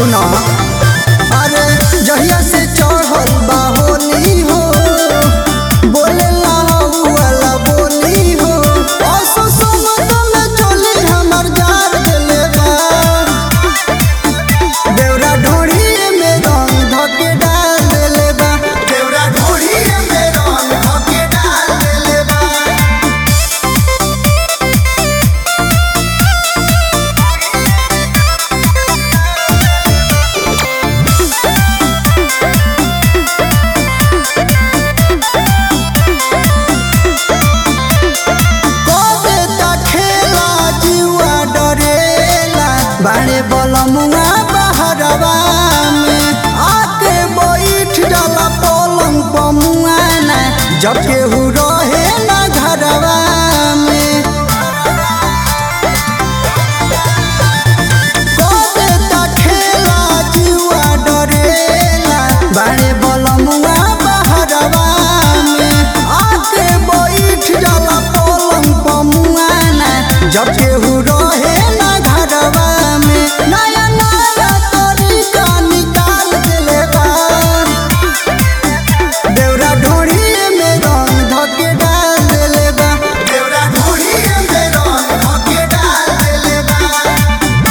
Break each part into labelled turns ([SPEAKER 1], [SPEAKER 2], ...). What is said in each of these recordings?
[SPEAKER 1] सुना अरे जहिया से चढ़ल बा होली हो बोले वाला बोली हो असो समत में चली हमर जार देले बा देवरा ढोढ़ी में रंग धके डाल देले बा देवरा ढोढ़ी में रंग धके डाल देले बा कबे ता खेला जुआ डरेला बाड़े बलमुआ बहरवा में आके बैठ जाला पलंग पमुआ ना जब केहू रहे ना घरवा में कबे ता खेला जुआ डरेला बाड़े बलमुआ बहरवा में आके बैठ जाला पलंग पमुआ ना जब केहू रहे ना घरवा में नया नया तरीका निकाल देले बा देवरा ढोढ़ी में रंग धके डाल देले बा देवरा ढोढ़ी में रंग धके डाल देले बा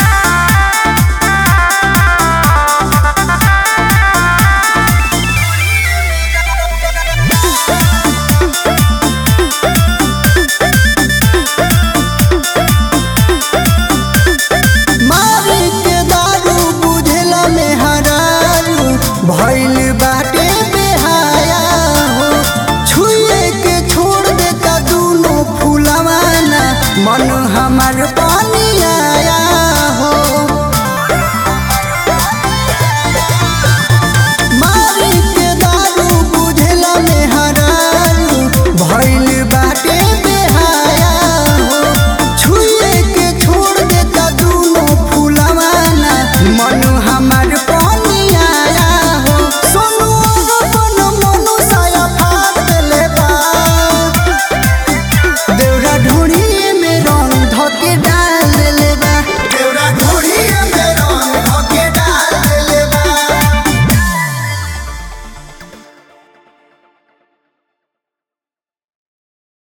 [SPEAKER 1] मारी के दारू बुझला में हरारू भइल बाटे बेहाया हो छुए के छोड़ देता दूनो फुलवाना मन हमार